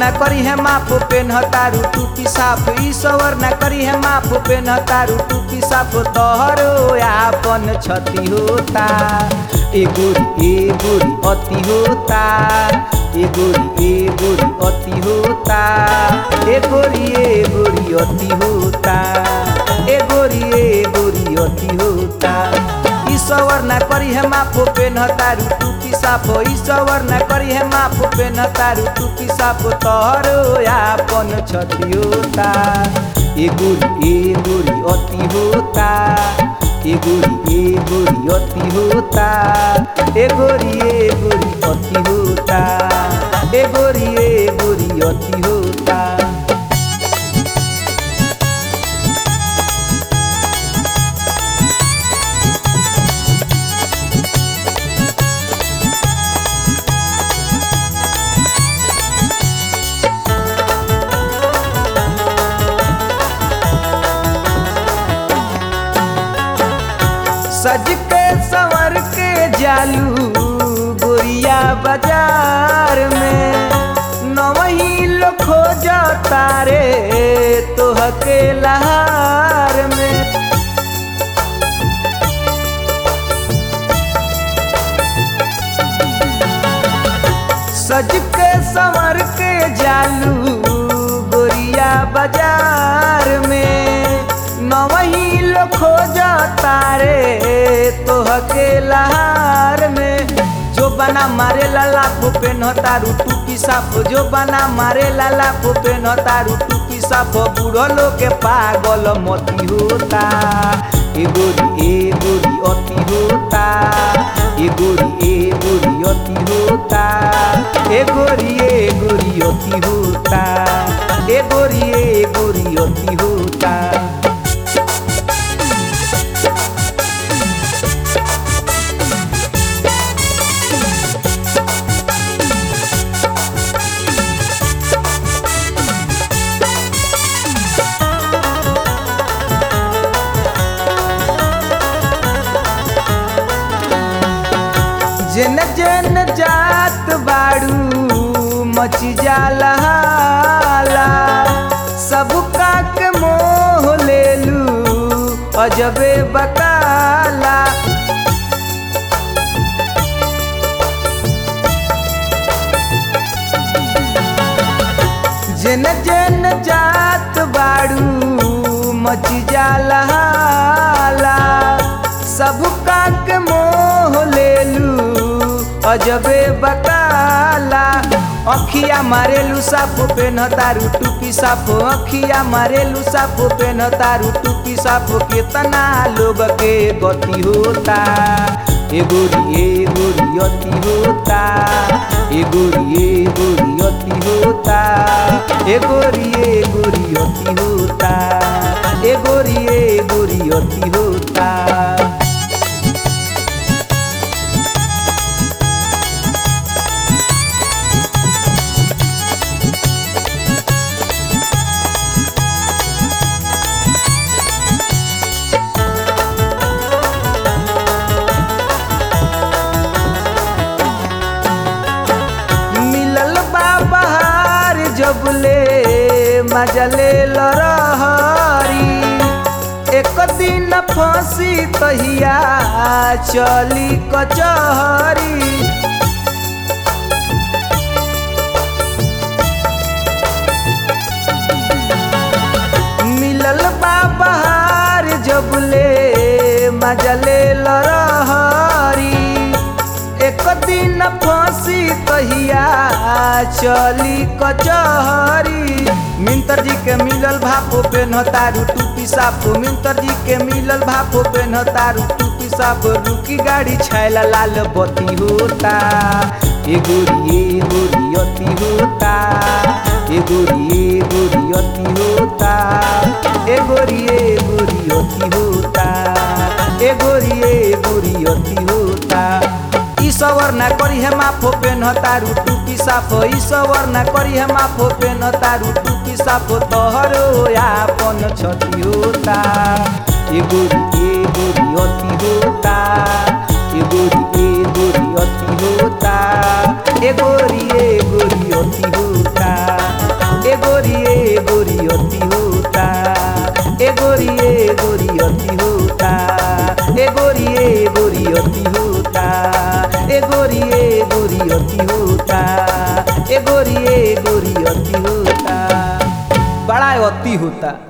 ना करी है माफ पेन तारू टूपी साफ ई सवर ना करी है माफ पेन तारू टूपी साफ तोहरो आपन क्षति होता ए गोरी ए गोरी अति होता ए गोरी ए गोरी अति होता ए गोरी ए गोरी अति होता ए गोरी ए गोरी अति होता ईश्वर ना करी है माफो पे न तारू टूपी साफो ईश्वर ना करी है माफो पे न तारू टूपी साफो तोहरो आपन क्षति होता ए गोरी ए गोरी अति होता ए गोरी ए गोरी अति होता ए गोरी ए गोरी अति होता ए गोरी ए गोरी अति होता सज के संवर के जालू गोरिया बाजार में नवही लो खोज तारे तोह के लहार में सज के संवर के जालू गोरिया बाजार में नवही लो खोज तारे तोह के लहार में जो बना मारे लाला फूपे न तारू टूपी साफ जो बना मारे लाला फूपे न तारू टूपी साफ बूढ़ो लोग के पागल मती होता ए गोरी ए गोरी अति होता ए गोरी ए गोरी अति होता ए गोरी ए गोरी अति होता ए गोरी ए गोरी अति होता जेन जेन जात बाड़ू मची जाला हाला सबका के मोह लेलू अजबे बकाला जेन जेन जात बाड़ू मची जाला हाला सबका के मोह लेलू अजबे बकाला अखिया मारेलू साफो पे न तारू टूपी साफो अखिया मारेलू साफो पे न तारू टूपी साफो कितना लोग के गति होता ए गोरी ए गोरी अति होता ए गोरी ए गोरी अति होता ए गोरी ए गोरी अति होता ए गोरी ए गोरी अति होता मिलल बा बहार जबले मजले लरहरी एक दिन फांसी कहिया चली कचहरी मिलल बा बहार जबले मजले लरहरी एक दिन फांसी कहिया चली कचहरी मिंतर जी के मिलल भापो पे न तारू टूपी साफो मिंतर जी के मिलल भापो पे न तारू टूपी साफो रुकी गाड़ी छैला लाल बत्ती होता ए गोरी ए गोरी अति होता ए गोरी ए गोरी अति होता ए गोरी ए गोरी अति होता ए गोरी ए गोरी अति होता ईश्वर ना करी है माफो पे न तारू टूपी साफो ईश्वर ना करी है माफो पे न तारू टूपी साफो तोहरो आपन क्षति होता ए गोरी ए गोरी अति होता ए गोरी ए गोरी अति होता ए गोरी ए गोरी अति होता होता